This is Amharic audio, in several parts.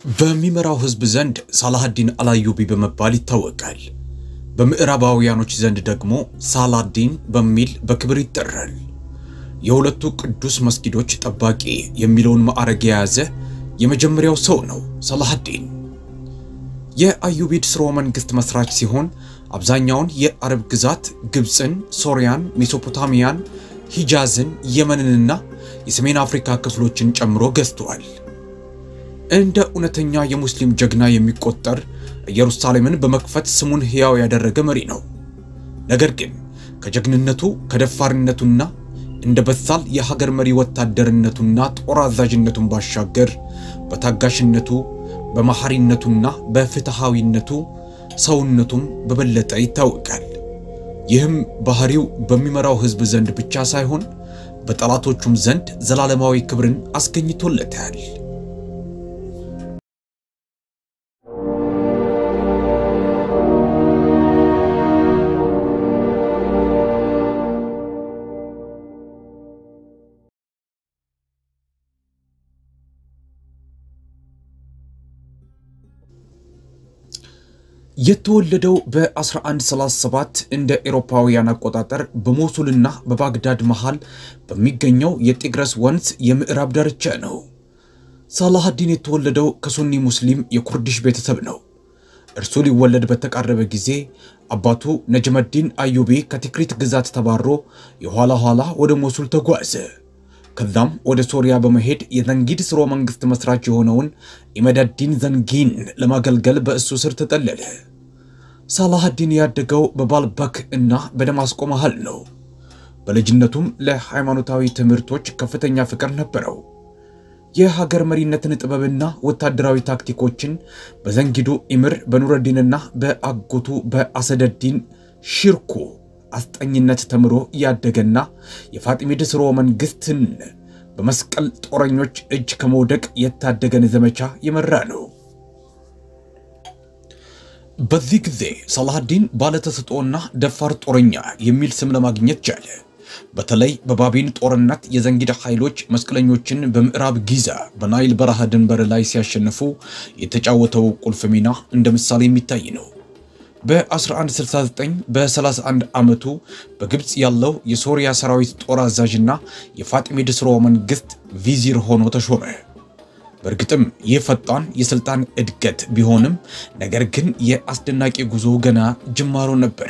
በሚመራው ሕዝብ ዘንድ ሳላሃዲን አላዩቢ በመባል ይታወቃል። በምዕራባውያኖች ዘንድ ደግሞ ሳላዲን በሚል በክብር ይጠራል። የሁለቱ ቅዱስ መስጊዶች ጠባቂ የሚለውን ማዕረግ የያዘ የመጀመሪያው ሰው ነው ሳላሃዲን። የአዩቢድ ስርወ መንግስት መስራች ሲሆን አብዛኛውን የአረብ ግዛት ግብፅን፣ ሶሪያን፣ ሜሶፖታሚያን፣ ሂጃዝን፣ የመንንና የሰሜን አፍሪካ ክፍሎችን ጨምሮ ገዝተዋል። እንደ እውነተኛ የሙስሊም ጀግና የሚቆጠር ኢየሩሳሌምን በመክፈት ስሙን ሕያው ያደረገ መሪ ነው። ነገር ግን ከጀግንነቱ ከደፋርነቱና እንደ በሳል የሀገር መሪ ወታደርነቱና ጦር አዛዥነቱን ባሻገር በታጋሽነቱ በመሐሪነቱና በፍትሃዊነቱ ሰውነቱም በበለጠ ይታወቃል። ይህም ባህሪው በሚመራው ሕዝብ ዘንድ ብቻ ሳይሆን በጠላቶቹም ዘንድ ዘላለማዊ ክብርን አስገኝቶለታል። የተወለደው በ1137 እንደ ኤሮፓውያን አቆጣጠር በሞሱልና በባግዳድ መሃል በሚገኘው የጢግረስ ወንዝ የምዕራብ ዳርቻ ነው። ሳላሃዲን የተወለደው ከሱኒ ሙስሊም የኩርዲሽ ቤተሰብ ነው። እርሱ ሊወለድ በተቃረበ ጊዜ አባቱ ነጅመዲን አዩቢ ከቲክሪት ግዛት ተባሮ የኋላ ኋላ ወደ ሞሱል ተጓዘ። ከዛም ወደ ሶሪያ በመሄድ የዘንጊድ ስርወ መንግስት መስራች የሆነውን ኢመዳዲን ዘንጊን ለማገልገል በእሱ ስር ተጠለለ። ሳላሃዲን ያደገው በባልበክ እና በደማስቆ መሃል ነው። በልጅነቱም ለሃይማኖታዊ ትምህርቶች ከፍተኛ ፍቅር ነበረው። የሀገር መሪነትን ጥበብና ወታደራዊ ታክቲኮችን በዘንጊዱ ኢምር በኑረዲንና በአጎቱ በአሰደዲን ሺርኩ አስጠኝነት ተምሮ ያደገና የፋጢሚድ ስርወ መንግስትን በመስቀል ጦረኞች እጅ ከመውደቅ የታደገን ዘመቻ የመራ ነው። በዚህ ጊዜ ሳላሃዲን ባለተሰጥኦና ደፋር ጦረኛ የሚል ስም ለማግኘት ቻለ። በተለይ በባቢን ጦርነት የዘንጊድ ኃይሎች መስቀለኞችን በምዕራብ ጊዛ በናይል በረሃ ድንበር ላይ ሲያሸንፉ የተጫወተው ቁልፍ ሚና እንደ ምሳሌ የሚታይ ነው። በ1169 በ31 ዓመቱ በግብፅ ያለው የሶሪያ ሰራዊት ጦር አዛዥና የፋጢሚድ ስርወ መንግስት ቪዚር ሆኖ ተሾመ። በእርግጥም ይህ ፈጣን የሥልጣን እድገት ቢሆንም ነገር ግን የአስደናቂ ጉዞ ገና ጅማሮ ነበረ።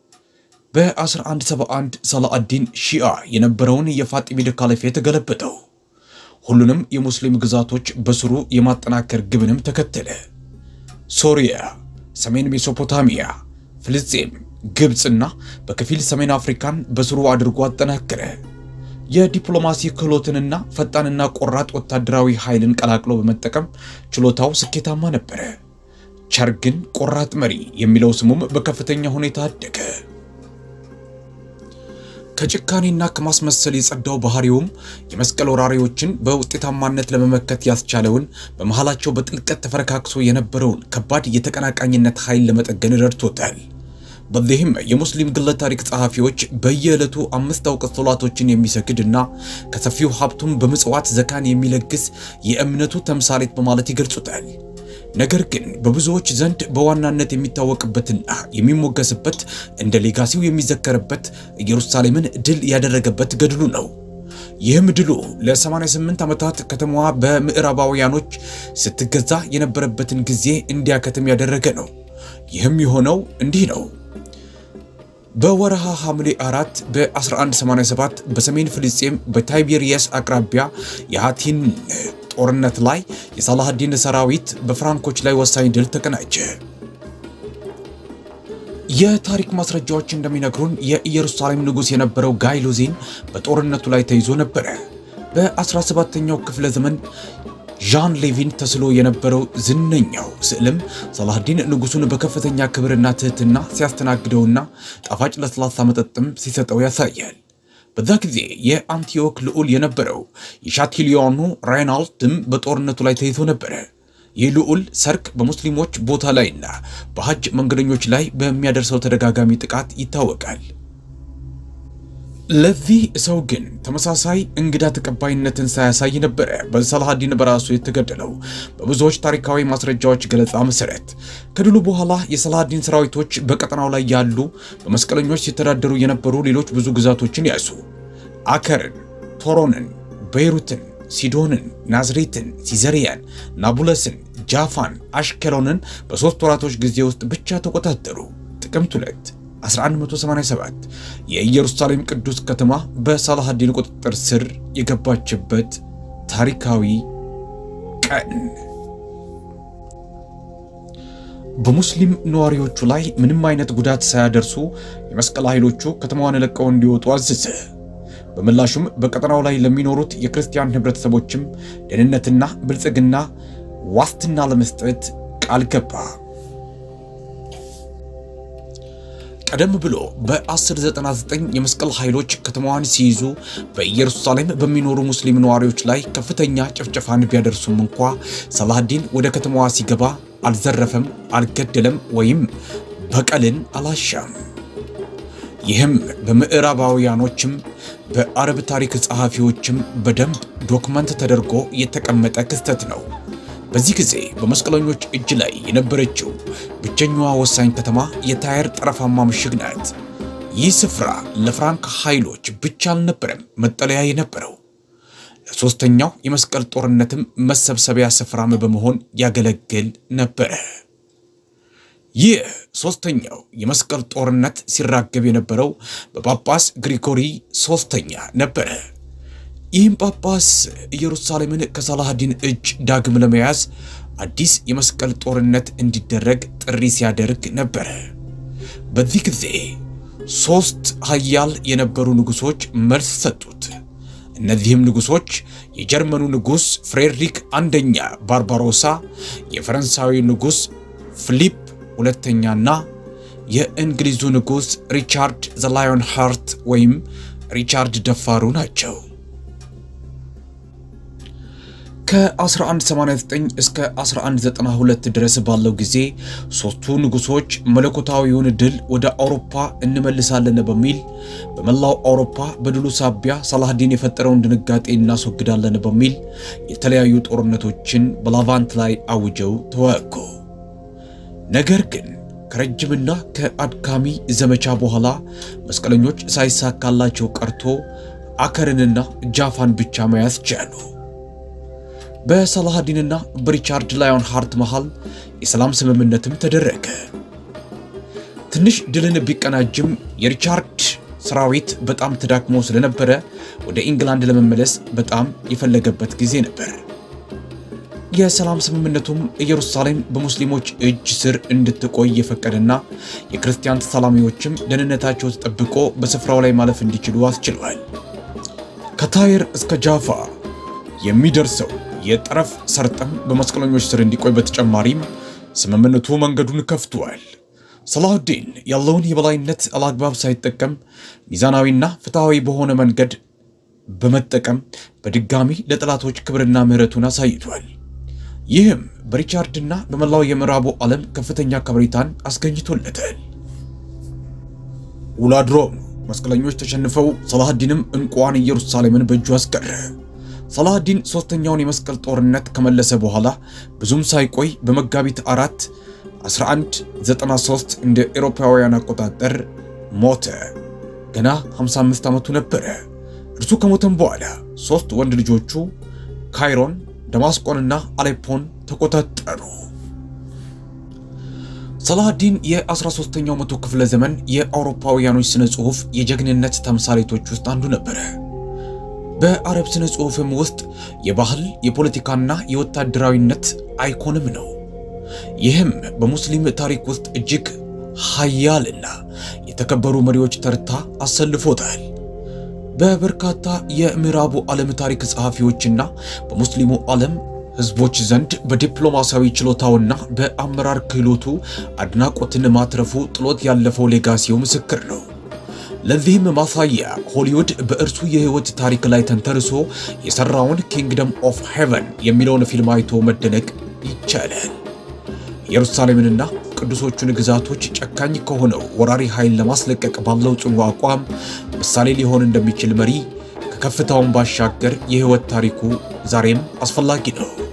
በ1171 ሳላአዲን ሺአ የነበረውን የፋጢሚድ ካሊፌት ገለበጠው። ሁሉንም የሙስሊም ግዛቶች በስሩ የማጠናከር ግብንም ተከተለ። ሶሪያ ሰሜን ሜሶፖታሚያ፣ ፍልስጤም፣ ግብፅና በከፊል ሰሜን አፍሪካን በስሩ አድርጎ አጠናከረ። የዲፕሎማሲ ክህሎትንና ፈጣንና ቆራጥ ወታደራዊ ኃይልን ቀላቅሎ በመጠቀም ችሎታው ስኬታማ ነበረ። ቸር ግን ቆራጥ መሪ የሚለው ስሙም በከፍተኛ ሁኔታ አደገ። ከጭካኔና ከማስመሰል የጸዳው ባህሪውም የመስቀል ወራሪዎችን በውጤታማነት ለመመከት ያስቻለውን በመሃላቸው በጥልቀት ተፈረካክሶ የነበረውን ከባድ የተቀናቃኝነት ኃይል ለመጠገን ረድቶታል። በዚህም የሙስሊም ግለ ታሪክ ጸሐፊዎች በየዕለቱ አምስት አውቀት ሶላቶችን የሚሰግድ እና ከሰፊው ሀብቱም በምጽዋት ዘካን የሚለግስ የእምነቱ ተምሳሌት በማለት ይገልጹታል። ነገር ግን በብዙዎች ዘንድ በዋናነት የሚታወቅበትና የሚሞገስበት እንደ ሌጋሲው የሚዘከርበት ኢየሩሳሌምን ድል ያደረገበት ገድሉ ነው። ይህም ድሉ ለ88 ዓመታት ከተማዋ በምዕራባውያኖች ስትገዛ የነበረበትን ጊዜ እንዲያከትም ያደረገ ነው። ይህም የሆነው እንዲህ ነው። በወረሃ ሐምሌ 4 በ1187 በሰሜን ፍልስጤም በታይቤሪየስ አቅራቢያ የሃቲን ጦርነት ላይ የሳላሃዲን ሰራዊት በፍራንኮች ላይ ወሳኝ ድል ተቀናጀ። የታሪክ ማስረጃዎች እንደሚነግሩን የኢየሩሳሌም ንጉሥ የነበረው ጋይሉዚን በጦርነቱ ላይ ተይዞ ነበረ። በ17ኛው ክፍለ ዘመን ዣን ሌቪን ተስሎ የነበረው ዝነኛው ስዕልም ሳላሃዲን ንጉሱን በከፍተኛ ክብርና ትህትና ሲያስተናግደውና ጣፋጭ ለስላሳ መጠጥም ሲሰጠው ያሳያል። በዛ ጊዜ የአንቲዮክ ልዑል የነበረው የሻቲሊዮኑ ራይናልድም በጦርነቱ ላይ ተይዞ ነበረ። ይህ ልዑል ሰርክ በሙስሊሞች ቦታ ላይና በሐጅ መንገደኞች ላይ በሚያደርሰው ተደጋጋሚ ጥቃት ይታወቃል። ለዚህ ሰው ግን ተመሳሳይ እንግዳ ተቀባይነትን ሳያሳይ ነበረ በሰላሃዲን በራሱ የተገደለው። በብዙዎች ታሪካዊ ማስረጃዎች ገለጻ መሰረት ከድሉ በኋላ የሰላሃዲን ሰራዊቶች በቀጠናው ላይ ያሉ በመስቀለኞች ሲተዳደሩ የነበሩ ሌሎች ብዙ ግዛቶችን ያዙ። አከርን፣ ቶሮንን፣ ቤይሩትን፣ ሲዶንን፣ ናዝሬትን፣ ሲዘሪያን፣ ናቡለስን፣ ጃፋን፣ አሽከሎንን በሦስት ወራቶች ጊዜ ውስጥ ብቻ ተቆጣጠሩ። ጥቅምት 2 1187 የኢየሩሳሌም ቅዱስ ከተማ በሳላሃዲን ቁጥጥር ስር የገባችበት ታሪካዊ ቀን። በሙስሊም ነዋሪዎቹ ላይ ምንም አይነት ጉዳት ሳያደርሱ የመስቀል ኃይሎቹ ከተማዋን ለቀው እንዲወጡ አዘዘ። በምላሹም በቀጠናው ላይ ለሚኖሩት የክርስቲያን ህብረተሰቦችም ደህንነትና ብልጽግና ዋስትና ለመስጠት ቃል ገባ። ቀደም ብሎ በ1099 የመስቀል ኃይሎች ከተማዋን ሲይዙ በኢየሩሳሌም በሚኖሩ ሙስሊም ነዋሪዎች ላይ ከፍተኛ ጭፍጨፋን ቢያደርሱም እንኳ ሰላሃዲን ወደ ከተማዋ ሲገባ አልዘረፈም፣ አልገደለም ወይም በቀልን አላሻም። ይህም በምዕራባውያኖችም በአረብ ታሪክ ጸሐፊዎችም በደንብ ዶክመንት ተደርጎ የተቀመጠ ክስተት ነው። በዚህ ጊዜ በመስቀለኞች እጅ ላይ የነበረችው ብቸኛዋ ወሳኝ ከተማ የታየር ጠረፋማ ምሽግ ናት። ይህ ስፍራ ለፍራንክ ኃይሎች ብቻ አልነበረም መጠለያ የነበረው፣ ለሦስተኛው የመስቀል ጦርነትም መሰብሰቢያ ስፍራም በመሆን ያገለግል ነበረ። ይህ ሦስተኛው የመስቀል ጦርነት ሲራገብ የነበረው በጳጳስ ግሪጎሪ ሦስተኛ ነበረ። ይህም ጳጳስ ኢየሩሳሌምን ከሳላሃዲን እጅ ዳግም ለመያዝ አዲስ የመስቀል ጦርነት እንዲደረግ ጥሪ ሲያደርግ ነበረ። በዚህ ጊዜ ሦስት ኃያል የነበሩ ንጉሶች መልስ ሰጡት። እነዚህም ንጉሶች የጀርመኑ ንጉሥ ፍሬድሪክ አንደኛ ባርባሮሳ፣ የፈረንሳዊ ንጉሥ ፊሊፕ ሁለተኛና የእንግሊዙ ንጉሥ ሪቻርድ ዘ ላዮን ሃርት ወይም ሪቻርድ ደፋሩ ናቸው። ከ1189 እስከ 1192 ድረስ ባለው ጊዜ ሦስቱ ንጉሶች መለኮታዊውን ድል ወደ አውሮፓ እንመልሳለን በሚል በመላው አውሮፓ በድሉ ሳቢያ ሳላሃዲን የፈጠረውን ድንጋጤ እናስወግዳለን በሚል የተለያዩ ጦርነቶችን በላቫንት ላይ አውጀው ተዋጉ። ነገር ግን ከረጅምና ከአድካሚ ዘመቻ በኋላ መስቀለኞች ሳይሳካላቸው ቀርቶ አከርንና ጃፋን ብቻ መያዝ ቻሉ። በሳላሃዲንና በሪቻርድ ላዮን ሃርት መሃል የሰላም ስምምነትም ተደረገ። ትንሽ ድልን ቢቀናጅም የሪቻርድ ሰራዊት በጣም ተዳክሞ ስለነበረ ወደ ኢንግላንድ ለመመለስ በጣም የፈለገበት ጊዜ ነበር። የሰላም ስምምነቱም ኢየሩሳሌም በሙስሊሞች እጅ ስር እንድትቆይ የፈቀደና የክርስቲያን ተሳላሚዎችም ደህንነታቸው ተጠብቆ በስፍራው ላይ ማለፍ እንዲችሉ አስችሏል። ከታይር እስከ ጃፋ የሚደርሰው የጠረፍ ሰርጥም በመስቀለኞች ስር እንዲቆይ በተጨማሪም ስምምነቱ መንገዱን ከፍቷል። ሰላሁዲን ያለውን የበላይነት አላግባብ ሳይጠቀም ሚዛናዊና ፍትሐዊ በሆነ መንገድ በመጠቀም በድጋሚ ለጠላቶች ክብርና ምሕረቱን አሳይቷል። ይህም በሪቻርድና በመላው የምዕራቡ ዓለም ከፍተኛ ከበሬታን አስገኝቶለታል። ውላድሮም መስቀለኞች ተሸንፈው ሰላሃዲንም እንቋን ኢየሩሳሌምን በእጁ አስቀረ። ሰላሃዲን ሦስተኛውን የመስቀል ጦርነት ከመለሰ በኋላ ብዙም ሳይቆይ በመጋቢት አራት 1193 እንደ ኤሮፓውያን አቆጣጠር ሞተ። ገና 55 ዓመቱ ነበረ። እርሱ ከሞተም በኋላ ሦስት ወንድ ልጆቹ ካይሮን፣ ደማስቆንና አሌፖን ተቆጣጠሩ። ሰላሃዲን የ13ኛው መቶ ክፍለ ዘመን የአውሮፓውያኖች ስነ ጽሑፍ የጀግንነት ተምሳሌቶች ውስጥ አንዱ ነበረ። በአረብ ስነ ጽሑፍም ውስጥ የባህል የፖለቲካና የወታደራዊነት አይኮንም ነው። ይህም በሙስሊም ታሪክ ውስጥ እጅግ ኃያልና የተከበሩ መሪዎች ተርታ አሰልፎታል። በበርካታ የምዕራቡ ዓለም ታሪክ ጸሐፊዎችና በሙስሊሙ ዓለም ሕዝቦች ዘንድ በዲፕሎማሲያዊ ችሎታውና በአመራር ክህሎቱ አድናቆትን ማትረፉ ጥሎት ያለፈው ሌጋሲው ምስክር ነው። ለዚህም ማሳያ ሆሊውድ በእርሱ የህይወት ታሪክ ላይ ተንተርሶ የሰራውን ኪንግደም ኦፍ ሄቨን የሚለውን ፊልም አይቶ መደነቅ ይቻላል። ኢየሩሳሌምንና ቅዱሶቹን ግዛቶች ጨካኝ ከሆነው ወራሪ ኃይል ለማስለቀቅ ባለው ጽኑ አቋም ምሳሌ ሊሆን እንደሚችል መሪ ከከፍታውን ባሻገር የሕይወት ታሪኩ ዛሬም አስፈላጊ ነው።